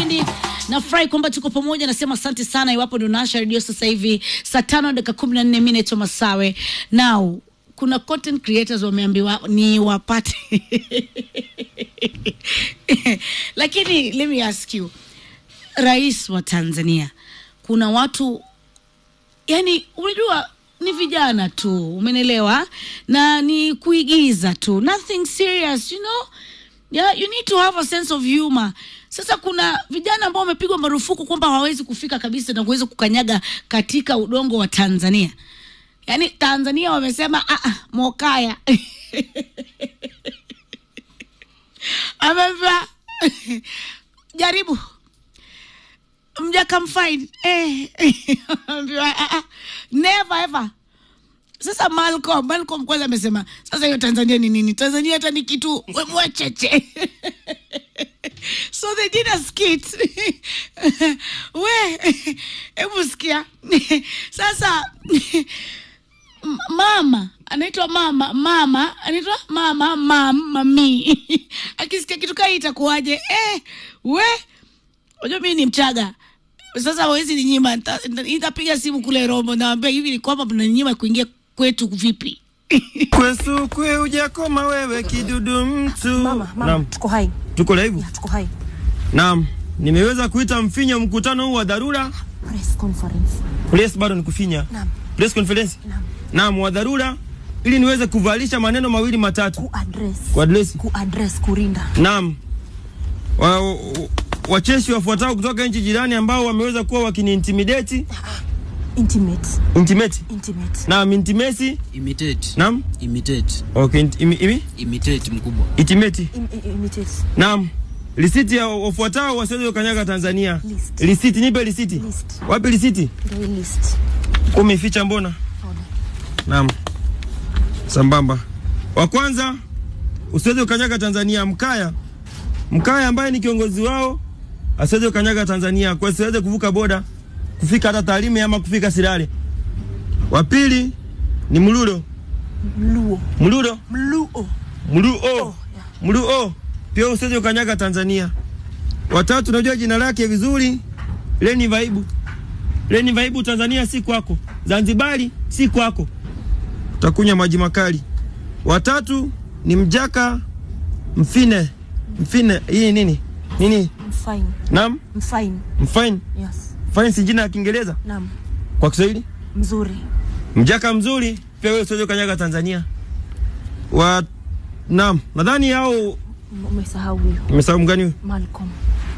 kipindi. Nafurahi kwamba tuko pamoja, nasema asante sana. Iwapo ndio naasha redio sasa hivi saa tano dakika kumi na nne mi naitwa Masawe. Now kuna content creators wameambiwa ni wapate lakini let me ask you, rais wa Tanzania, kuna watu yani, unajua ni vijana tu, umenelewa, na ni kuigiza tu, nothing serious, you know yeah, you need to have a sense of humor. Sasa kuna vijana ambao wamepigwa marufuku kwamba hawawezi kufika kabisa na kuweza kukanyaga katika udongo wa Tanzania. Yaani Tanzania wamesema ah, ah, Mokaya amevaa jaribu mjakamfind eh, ambiwa, ah, ah, never ever sasa Malcolm, Malcolm kwanza amesema sasa hiyo Tanzania ni nini? Tanzania hata ni kitu we- mwecheche. so they did a skit. we hebu sikia sasa m- mama anaitwa mama mama anaitwa mama mam mami akisikia kitu kaa hii itakuwaje eh, we unajua mimi ni mchaga sasa hawezi ninyima nita- nita- nitapiga simu kule rombo nawambia hivi ni kwamba mnaninyima kuingia kwetu vipi Kwesukwe ujakoma wewe kidudu mtu. Mama, mama, Naam, tuko hai. tuko live. Ya, tuko hai. Naam, nimeweza kuita mfinya mkutano huu wa dharura. Press conference. Press bado ni kufinya. Naam. Press conference. Naam. Naam, wa dharura ili niweze kuvalisha maneno mawili matatu Ku address. kwa address. Ku address kurinda. Naam. Wa, wa, wacheshi wafuatao kutoka nchi jirani ambao wameweza kuwa wakiniintimidate Intimate. intimate. Intimate. Naam, intimacy. Imitate. Naam. Imitate. Okay, int, imi, imi? Imitate mkubwa. Intimate. Im, i- imitate. Naam. Risiti ya wafuatao wasiweze kukanyaga Tanzania. List. Risiti, nipe risiti. List. Wapi risiti? Ndio hii list. Umeficha mbona? Ona. Naam. Sambamba. Wa kwanza usiweze kukanyaga Tanzania Mkaya. Mkaya ambaye ni kiongozi wao asiweze kukanyaga Tanzania kwa siweze kuvuka boda kufika hata Tarime ama kufika Sirare. Wa pili ni Mlulo. Mluo. Mlulo. Mluo. Mluo. yeah. Mluo. Pia usiweze kukanyaga Tanzania. Watatu unajua jina lake vizuri. Leni Vaibu. Leni Vaibu Tanzania si kwako. Zanzibari si kwako. Utakunywa maji makali. Watatu ni Mjaka Mfine. Mfine hii nini? Nini? Mfine. Naam, Mfine. Mfine. Yes. Mfine si jina la Kiingereza Naam. kwa Kiswahili? Mzuri. Mjaka mzuri pia wewe usiweze kukanyaga Tanzania. Wa Naam, nadhani hao M- Umesahau huyo. umesahau mgani huyo? Malcolm.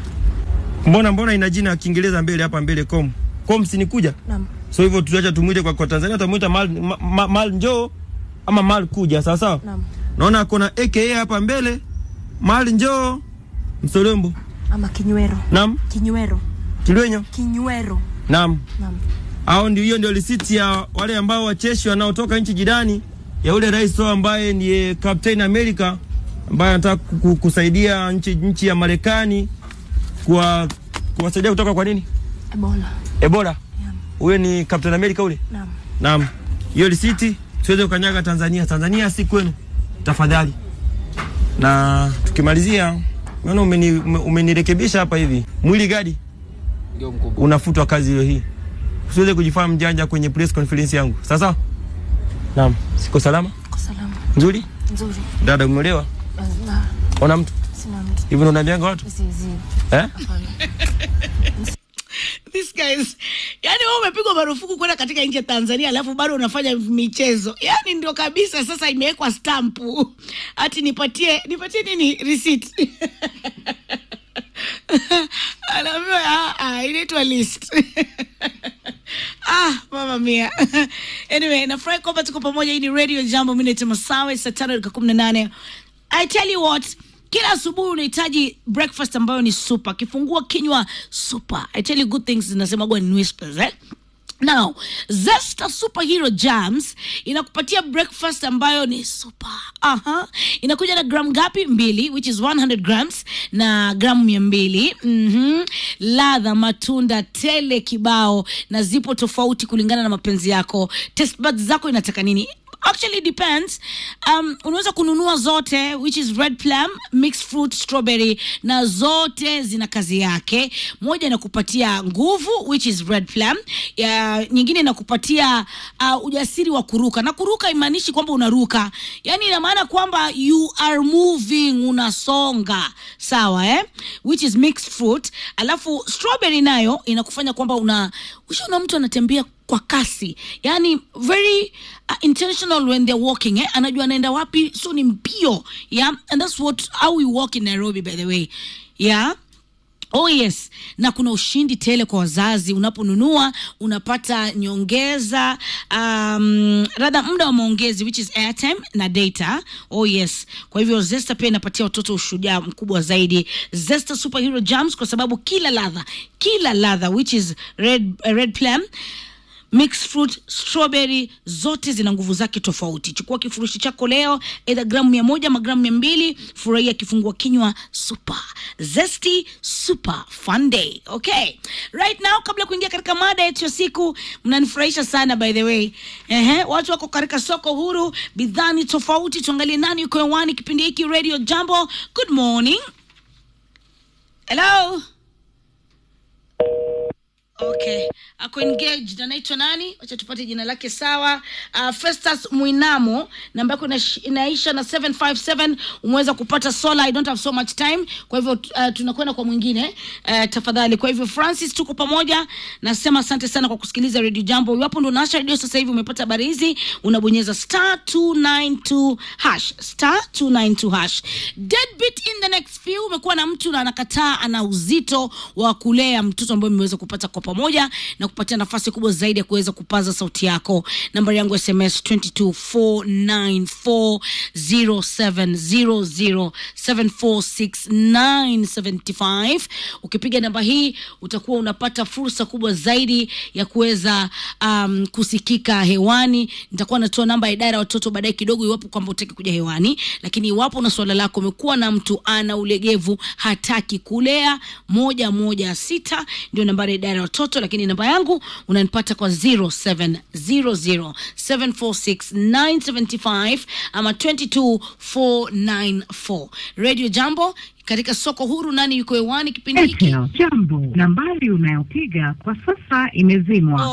Mbona mbona ina jina ya Kiingereza mbele hapa mbele com. Com si nikuja. Naam. So hivyo tutacha tumuite kwa, kwa Tanzania tumuita mal, ma, ma, mal njoo ama mal kuja sawa sawa. Naam. Naona kuna aka hapa mbele. Mal njoo Msolombo. Ama kinywero. Naam, Kinywero. Kilwenyo. Kinywero. Naam. Naam. Hao ndio hiyo ndio risiti ya wale ambao wacheshi wanaotoka nchi jirani ya ule rais wao ambaye ndiye Captain America ambaye anataka ku- kusaidia nchi nchi ya Marekani kwa kuwasaidia kutoka kwa nini? Ebola. Ebola. Naam. Huyo ni Captain America ule? Naam. Naam. Hiyo risiti siweze kukanyaga Tanzania. Tanzania si kwenu. Tafadhali. Na tukimalizia naona umeni, ume- umenirekebisha hapa hivi. Mwili gadi Ndio mkubwa. unafutwa kazi hiyo hii. Usiweze kujifanya mjanja kwenye press conference yangu. Sasa? Naam. Siko salama? Kwa salama. Nzuri? Nzuri. Dada umeolewa? Na Ona mtu? sina mtu. Hivi ndo unaambianga watu? Zizi. Eh? Hapana. These guys yani wewe umepigwa marufuku kwenda katika nchi ya Tanzania alafu bado unafanya michezo yani ndio kabisa sasa imewekwa stampu ati nipatie nipatie nini receipt anaambiwa "Ah, ah, inaitwa list ah mama mia anyway nafurahi kwamba tuko pamoja hii ni radio jambo mimi naitwa Masawe saa tano dakika kumi na nane I tell you what kila asubuhi unahitaji breakfast ambayo ni super kifungua kinywa super I tell you good things zinasemagwa in whispers eh? now zesta superhero jams inakupatia breakfast ambayo ni super Aha. inakuja na gram ngapi mbili which is 100 grams na gramu mia mbili mm-hmm. ladha matunda tele kibao na zipo tofauti kulingana na mapenzi yako test buds zako inataka nini actually depends um, unaweza kununua zote which is red plum mixed fruit strawberry na zote zina kazi yake moja inakupatia nguvu which is red plum ya, nyingine inakupatia uh, ujasiri wa kuruka na kuruka imaanishi kwamba unaruka yani ina maana kwamba you are moving unasonga sawa eh? which is mixed fruit alafu strawberry nayo inakufanya kwamba una ushaona mtu anatembea kwa kasi yani very uh, intentional when they're walking eh? anajua anaenda wapi so ni mbio yeah and that's what how we walk in nairobi by the way yeah Oh yes, na kuna ushindi tele kwa wazazi. Unaponunua unapata nyongeza, um, radha muda wa maongezi which is airtime na data. Oh yes, kwa hivyo Zesta pia inapatia watoto ushujaa mkubwa zaidi. Zesta Superhero Jams kwa sababu kila ladha, kila ladha which is red, uh, red plum mixed fruit strawberry zote zina nguvu zake tofauti chukua kifurushi chako leo edha gramu mia moja ama gramu mia mbili furahia kifungua kinywa super zesty super fun day okay right now kabla ya kuingia katika mada yetu ya siku mnanifurahisha sana by the way Ehe, watu wako katika soko huru bidhaa ni tofauti tuangalie nani yuko hewani kipindi hiki radio jambo good morning hello okay ako engaged anaitwa nani wacha tupate jina lake sawa uh, festus mwinamo namba yako inash- inaisha na 757 umeweza kupata sola i don't have so much time kwa hivyo uh, tunakwenda kwa mwingine uh, tafadhali kwa hivyo francis tuko pamoja nasema asante sana kwa kusikiliza radio jambo iwapo ndo naasha redio sasa hivi umepata habari hizi unabonyeza star 292 hash star 292 hash deadbeat in the next few umekuwa na mtu na anakataa ana uzito wa kulea mtoto ambaye umeweza kupata kwa pamoja na kupatia nafasi kubwa zaidi ya kuweza kupaza sauti yako nambari yangu ya sms 224940740746975 ukipiga namba hii utakuwa unapata fursa kubwa zaidi ya kuweza um, kusikika hewani nitakuwa natoa namba ya idara ya watoto baadaye kidogo iwapo kwamba utaki kuja hewani lakini iwapo na swala lako umekuwa na mtu ana ulegevu hataki kulea moja moja sita ndio nambari ya idara ya watoto lakini namba yangu unanipata kwa 0700746975 ama 22494 radio jambo katika soko huru nani yuko hewani kipindi hiki Airtel, jambo. Nambari unayopiga kwa sasa imezimwa.